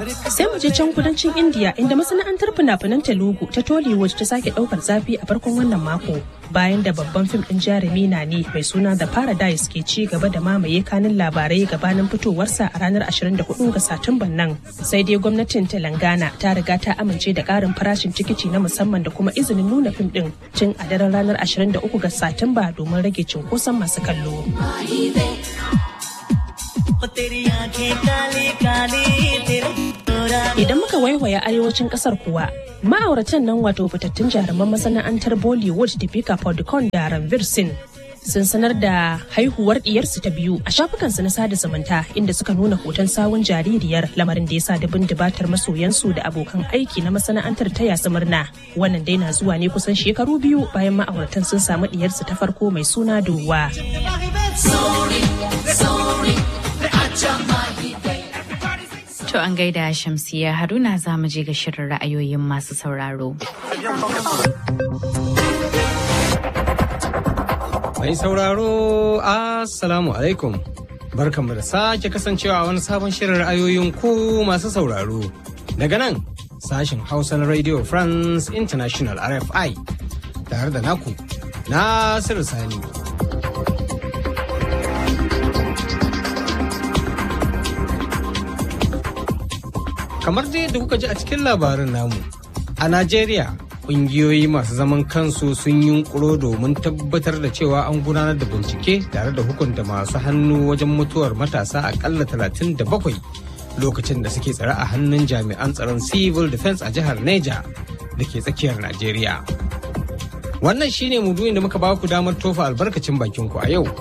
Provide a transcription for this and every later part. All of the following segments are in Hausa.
Sai mu je can kudancin India inda masana'antar fina-finan Telugu ta Tollywood ta sake daukar zafi a farkon wannan mako bayan da babban fim din jarumi na ne mai suna The Paradise ke ci gaba da mamaye kanin labarai gabanin fitowarsa a ranar 24 ga Satumban nan. Sai dai gwamnatin Telangana ta riga ta amince da karin farashin tikiti na musamman da kuma izinin nuna fim din tun a daren ranar 23 ga Satumba domin rage cunkoson masu kallo. Idan muka waiwaya arewacin kasar kuwa, ma'auratan nan wato fitattun jaruman masana'antar Bollywood Deepika Padukone da Ranveer Singh sun sanar da haihuwar diyarsu ta biyu a shafukansu na sada zumunta inda suka nuna hoton sawun jaririyar lamarin da ya sa dabin dubatar masoyansu da abokan aiki na masana'antar ta yasu murna wannan dai na zuwa ne kusan shekaru biyu bayan ma'auratan sun samu diyarsu ta farko mai suna duwa To an gaida Shamsiya Haruna za mu je ga shirin ra'ayoyin masu sauraro. Mai sauraro, Assalamu alaikum. Barkanmu da sake kasancewa a wani sabon shirin ra'ayoyin ku masu sauraro. Daga nan, sashen Hausa na Radio France International RFI, tare da naku, Nasiru Sani. Kamar dai da kuka ji a cikin labarin namu, a Najeriya kungiyoyi masu zaman kansu sun yunkuro domin tabbatar da cewa an gudanar da bincike tare da hukunta masu hannu wajen mutuwar matasa akalla 37 lokacin da suke tsare a hannun jami'an tsaron civil defense a jihar neja da ke tsakiyar najeriya wannan shine muduyin da muka ba ku damar tofa albarkacin bakinku a yau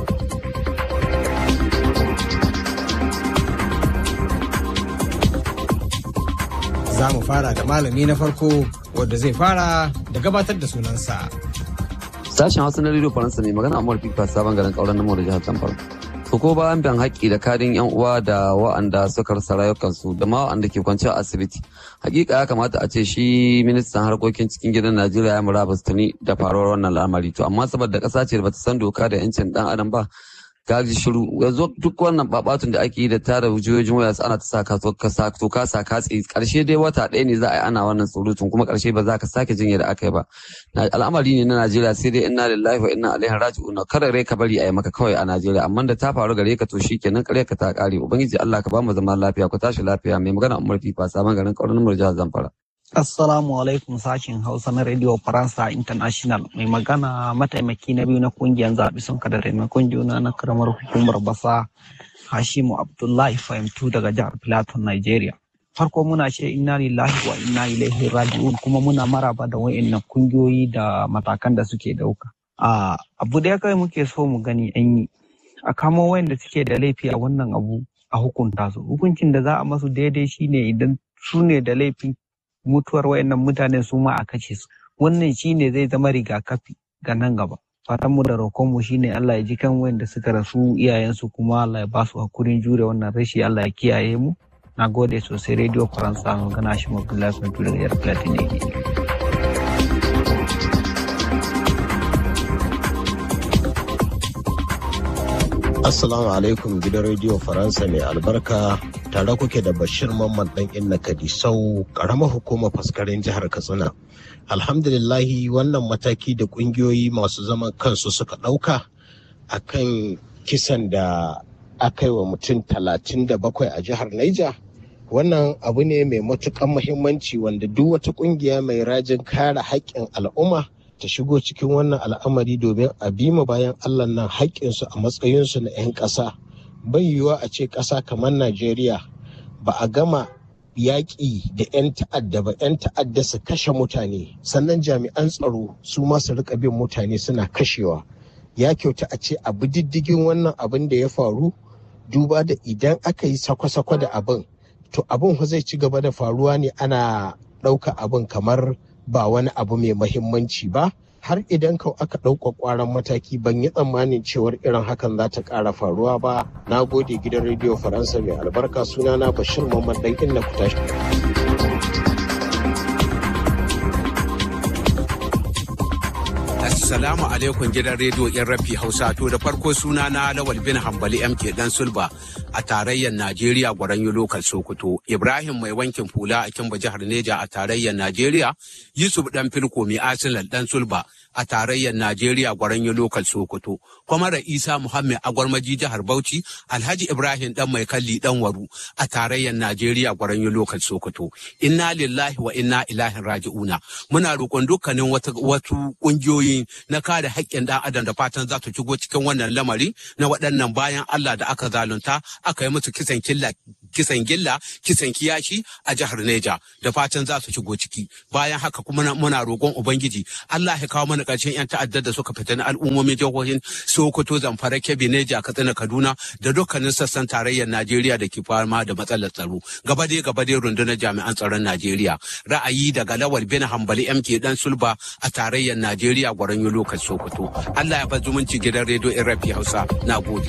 za mu fara da malami na farko wadda zai fara da gabatar da sunansa. Sashen Hausa na Radio Faransa ne magana Amur Fifa sabon garin kauran namo da jihar Zamfara. To ko bayan biyan haƙƙi da kadin yan uwa da wa'anda suka rasa rayukansu da ma wa'anda ke kwance a asibiti. Hakika ya kamata a ce shi ministan harkokin cikin gidan Najeriya ya murabus tuni da faruwar wannan al'amari. To amma saboda ƙasa ce da bata san doka da 'yancin ɗan adam ba gaji shiru yanzu duk wannan babatun da ake yi da tara wujiyoyin waya ana ta saka to ka sa katse karshe dai wata ɗaya ne za a yi ana wannan surutun kuma karshe ba za ka sake jin yadda aka yi ba al'amari ne na Najeriya sai dai inna lillahi wa inna ilaihi raji'un kada rai ka bari a yi maka kawai a Najeriya amma da ta faru gare ka to shikenan kare ka ta kare ubangiji Allah ka ba mu zaman lafiya ku tashi lafiya mai magana Umar Fifa sabon garin kauran Murja Zamfara Assalamu alaikum sashen Hausa na Radio Faransa International mai magana mataimaki na biyu na kungiyar zaɓi sun kada taimakon juna na karamar hukumar basa Hashimu Abdullahi Fahimtu daga jihar Plateau, Nigeria. Farko muna ce inna lillahi wa inna ilaihi raji'un kuma muna maraba da wa'annan kungiyoyi da matakan da suke dauka. A abu da kai muke so mu gani an yi a kamo wayanda suke da laifi a wannan abu a hukunta su. Hukuncin da za a masu daidai shine idan su ne da laifin mutuwar wayannan mutanen su ma a kashe su wannan shine zai zama rigakafi ga nan gaba fatan mu da roƙon mu shine Allah ya ji kan wayanda suka rasu iyayensu kuma Allah ya ba su hakurin jure wannan rashi Allah ya kiyaye mu na gode sosai radio faransa magana shi abdullahi kwantu daga yar platin ne Assalamu alaikum gidan rediyo Faransa mai albarka tare kuke da Bashir Mamman ɗan Inna Kadisau ƙaramar hukumar faskarin jihar Katsina. Alhamdulillahi wannan mataki da ƙungiyoyi masu zaman kansu suka ɗauka a kan kisan da aka yi wa mutum talatin da bakwai a jihar Naija. Wannan abu ne mai matuƙan muhimmanci wanda duk wata ƙungiya mai rajin kare haƙƙin al'umma ta shigo cikin wannan al'amari domin a bima bayan Allah nan haƙƙinsu a matsayinsu na 'yan ƙasa. Bai yiwuwa a ce ƙasa kamar Najeriya ba a gama yaƙi da 'yan ta'adda ba 'yan ta'adda su kashe mutane sannan jami'an tsaro su ma su rika bin mutane suna kashewa. Ya kyauta a ce abu diddigin wannan abin da ya faru duba da idan aka yi sakwa-sakwa da abin to abin zai ci gaba da faruwa ne ana ɗauka abin kamar ba wani abu mai mahimmanci ba har idan kau aka ɗauka ƙwaron mataki ban yi tsammanin cewar irin hakan za ta ƙara faruwa ba na gode gidan rediyo faransa mai albarka sunana bashir mamman ɗan inna ku tashi Assalamu alaikum gidan rediyo yan rafi Hausa to da farko suna na Lawal bin Hambali MK dan Sulba a tarayyar Najeriya Gwaranyo Lokal Sokoto. Ibrahim mai wankin fula a Kimba jihar Neja a tarayyar Najeriya. Yusuf dan Filko mai Arsenal dan Sulba a tarayyar Najeriya Gwaranyo Lokal Sokoto. Kwamara Isa Muhammad Agwarmaji jihar Bauchi. Alhaji Ibrahim dan mai kalli dan Waru a tarayyar Najeriya Gwaranyo Lokal Sokoto. Inna lillahi wa inna ilaihi raji'una. Muna roƙon dukkanin wasu ƙungiyoyi na kare haƙƙin ɗan adam da fatan za su shigo cikin wannan lamari na waɗannan bayan Allah da aka zalunta aka yi musu kisan killa kisan gilla kisan kiyashi a jihar Neja da fatan za su shigo ciki bayan haka kuma muna roƙon ubangiji Allah ya kawo mana ƙarshen yan ta'addar da suka fita na al'ummomin jihohin Sokoto Zamfara Kebbi Neja Katsina Kaduna da dukkanin sassan tarayyar Najeriya da ke fama da matsalar tsaro gaba dai gaba dai rundunar jami'an tsaron Najeriya ra'ayi daga Lawal bin Hambali MK dan Sulba a tarayyar Najeriya gwaranyo lokacin Sokoto Allah ya bar zumunci gidan rediyo Rafi Hausa na gode.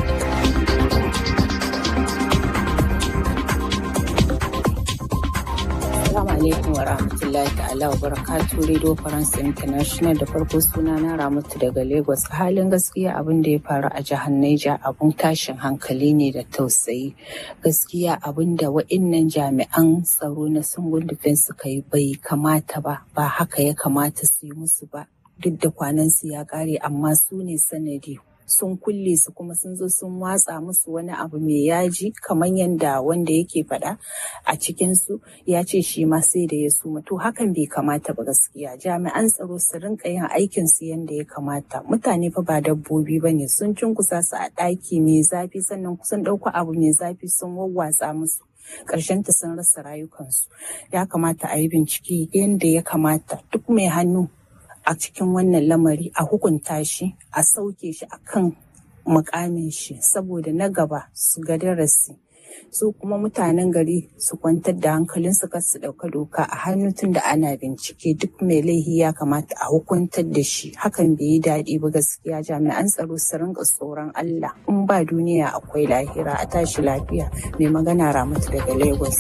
Assalamu alaikum wa rahmatullahi ta'ala wa barakatu Radio France International da farko suna na Ramatu daga Lagos. Halin gaskiya abin da ya faru a jihar Niger abun tashin hankali ne da tausayi. Gaskiya abin da wa'innan jami'an tsaro na sungun defense suka yi bai kamata ba, ba haka ya kamata su yi musu ba. Duk da kwanansu ya kare amma su ne sanadi sun kulle su kuma sun zo sun watsa musu wani abu mai yaji kamar yadda wanda yake faɗa a cikinsu ya ce shi ma sai da ya suma to hakan bai kamata ba gaskiya jami'an tsaro su rinka yin aikin su yadda ya kamata mutane fa ba dabbobi ba ne sun cunkusa su a ɗaki mai zafi sannan kusan ɗauko abu mai zafi sun wawwatsa musu ƙarshen ta sun rasa rayukansu ya kamata a yi bincike yadda ya kamata duk mai hannu a cikin wannan lamari a hukunta shi a sauke shi a kan mukamin shi saboda na gaba su ga darasi su kuma mutanen gari su kwantar da hankalin su kar su ɗauka doka a hannu tun da ana bincike duk mai laihi ya kamata a hukuntar da shi hakan bai yi daɗi ba gaskiya jami'an tsaro su rinka tsoron Allah in ba duniya akwai lahira a tashi lafiya mai magana ramatu daga Lagos.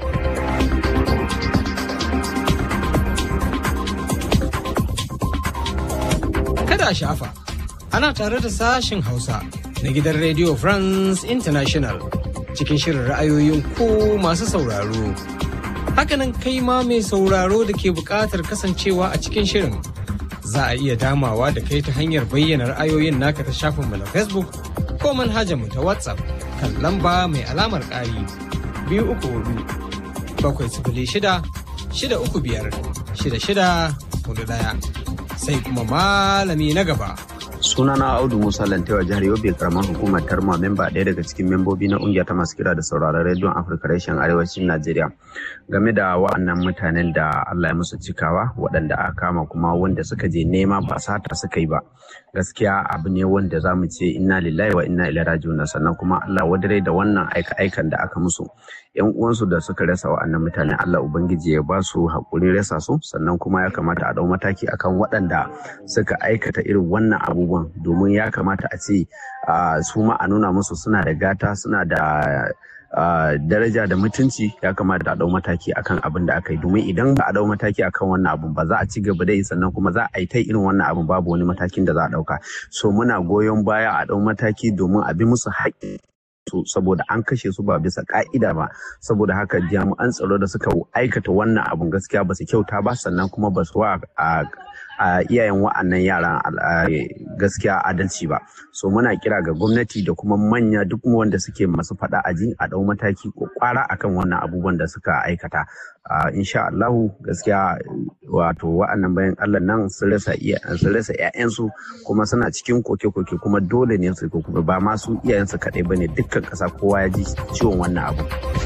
Kada a shafa, ana tare da sashen Hausa na gidan Radio France International cikin shirin ra'ayoyin ku masu sauraro. Hakanan kai ma mai sauraro da ke buƙatar kasancewa a cikin shirin. Za a iya damawa da kai ta hanyar bayyana ra'ayoyin naka ta shafinmu na Facebook ko manhajarmu ta WhatsApp kan lamba mai alamar ƙari biyu uku hudu bakwai sifili shida shida uku biyar shida shida hudu ɗaya. sai kuma malami na gaba. sunana audu musa lantewa jihar yobe karamar hukumar tarma memba ɗaya daga cikin membobi na ƙungiyar ta masu kira da sauraron rediyon afirka reshen arewacin najeriya game da wa'annan mutanen da allah ya musu cikawa waɗanda aka kama kuma wanda suka je nema ba sata suka yi ba gaskiya abu ne wanda za mu ce inna lillahi wa inna ilaihi raji'un sannan kuma allah wadare da wannan aika aikan da aka musu yan uwansu da suka rasa wa'annan mutane allah ubangiji ya ba su haƙurin rasa su sannan kuma ya kamata a ɗau mataki akan waɗanda suka aikata irin wannan abubuwan domin ya kamata a ce su ma a nuna musu suna da gata suna da daraja da mutunci ya kamata a dau mataki akan abin da aka yi domin idan ba a dau mataki akan wannan abun ba za a ci gaba da yi sannan kuma za a yi ta irin wannan abun babu wani matakin da za a dauka so muna goyon baya a dau mataki domin a bi musu haƙƙi su saboda an kashe su ba bisa ka'ida ba saboda haka jami'an tsaro da suka aikata wannan abun gaskiya ba su kyauta ba sannan kuma ba su wa a iyayen wa'annan yaran gaskiya adalci ba so muna kira ga gwamnati da kuma manya duk wanda suke masu fada aji a dau mataki ko kwara akan wannan abubuwan da suka aikata insha Allahu gaskiya wato wa'annan bayan Allah nan sun rasa sun rasa ƴaƴansu kuma suna cikin koke-koke kuma dole ne su kuma ba ma su iyayensu kaɗai bane dukkan ƙasa kowa ya ji ciwon wannan abu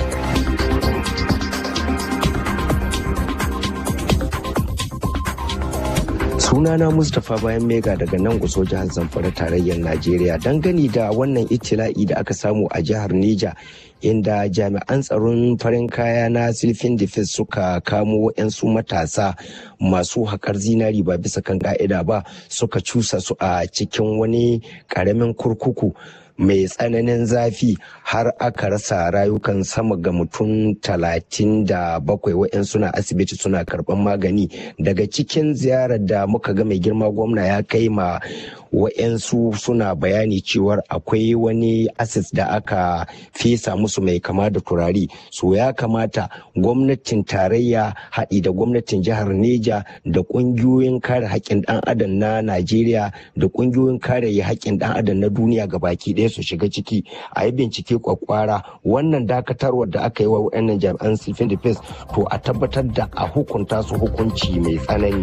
sunana mustapha bayan mega daga nan guso jihar zamfara tarayyar najeriya dangane da wannan itila'i da aka samu a jihar neja inda jami'an tsaron farin kaya na silfin defense suka kamo 'yansu matasa masu haƙar zinari ba bisa kan ka'ida ba suka cusa su a cikin wani ƙaramin kurkuku mai tsananin zafi har aka rasa rayukan sama ga mutum talatin da bakwai wa'yan suna asibiti suna karban magani daga cikin ziyarar da muka ga mai girma gwamna ya kai ma wa'yansu suna bayani cewar akwai wani asis da aka fesa musu mai kama da turare so ya kamata gwamnatin tarayya haɗi da gwamnatin jihar neja da ƙungiyoyin kare haƙƙin ɗan adam na najeriya da ƙungiyoyin kare haƙƙin ɗan adam na duniya ga baki ɗaya su shiga ciki a yi bincike kwakwara wannan dakatarwar da aka yi wa wa'annan jami'an civil defense to a tabbatar da a hukunta su hukunci mai tsanani.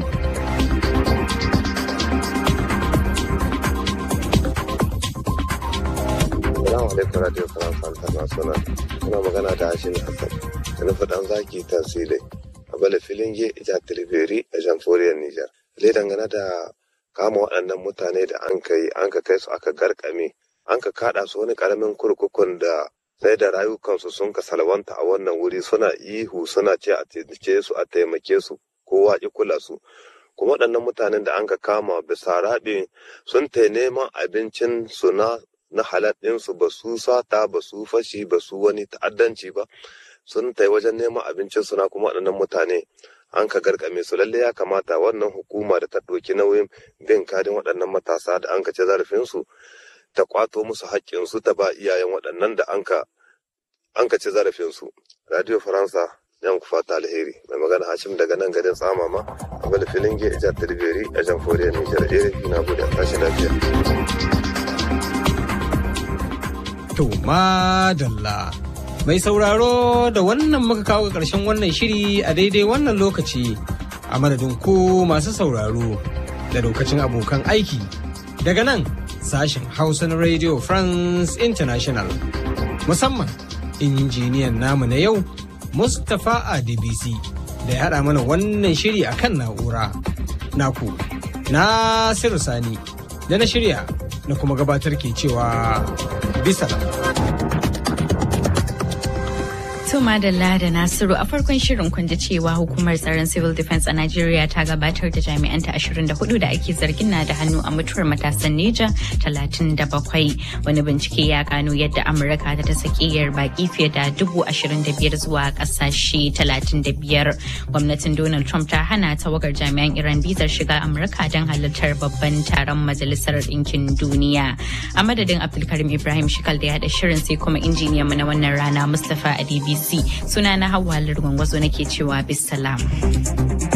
Salamu alaikum Radio France International. Muna magana da Hashim Hassan. Da nufi dan zaki tasiri a bala filin ge ija tilberi a jamforiyar Nijar. Lai dangane da kama waɗannan mutane da an kai an ka kai su aka garkame an ka kaɗa su wani ƙaramin kurkukun da sai da rayukansu sun ka salwanta a wannan wuri suna ihu suna ce a taimake su a taimake su kowa ki kula su kuma waɗannan mutanen da an ka kama bisa raɓe sun ta neman abincin su na na halal ɗinsu ba su sata ba su fashi ba su wani ta'addanci ba sun tai wajen neman abincin suna kuma waɗannan mutane an ka garkame su lalle ya kamata wannan hukuma da ta ɗauki nauyin bin kadin waɗannan matasa da an ka ci zarafinsu ta kwato musu haƙƙinsu ta ba iyayen waɗannan da an ka an ka ci zarafinsu radio faransa yan ku fata alheri mai magana hashim daga nan garin tsamama a bala filin ge ijar tilberi a jamhuriyar nijar erefi na bude tashi lafiya To madalla. Mai sauraro da wannan muka kawo ga ƙarshen wannan shiri a daidai wannan lokaci a madadin ku masu sauraro da lokacin abokan aiki. Daga nan sashen Hausa na Radio France International. Musamman injiniyan namu na yau Mustapha Adebisi da ya haɗa mana wannan shiri a kan na'ura. Naku, Nasiru Sani da na shirya na kuma gabatar ke cewa bisa To Madalla da Nasiru a farkon shirin kun ji cewa hukumar tsaron civil defense a Najeriya ta gabatar da jami'anta 24 da ake zargin na da hannu a mutuwar matasan Neja 37. Wani bincike ya gano yadda Amurka ta ta sakiyar baki fiye da 25,000 zuwa kasashe 35. Gwamnatin Donald Trump ta hana tawagar jami'an Iran bizar shiga Amurka don halartar babban taron Majalisar Ɗinkin Duniya. A madadin Abdulkarim Ibrahim Shikal da ya haɗa shirin sai kuma injiniyan mu na wannan rana Mustapha Adebisi. Sunana Hauwa Lirgwangwazo nake cewa bisalam.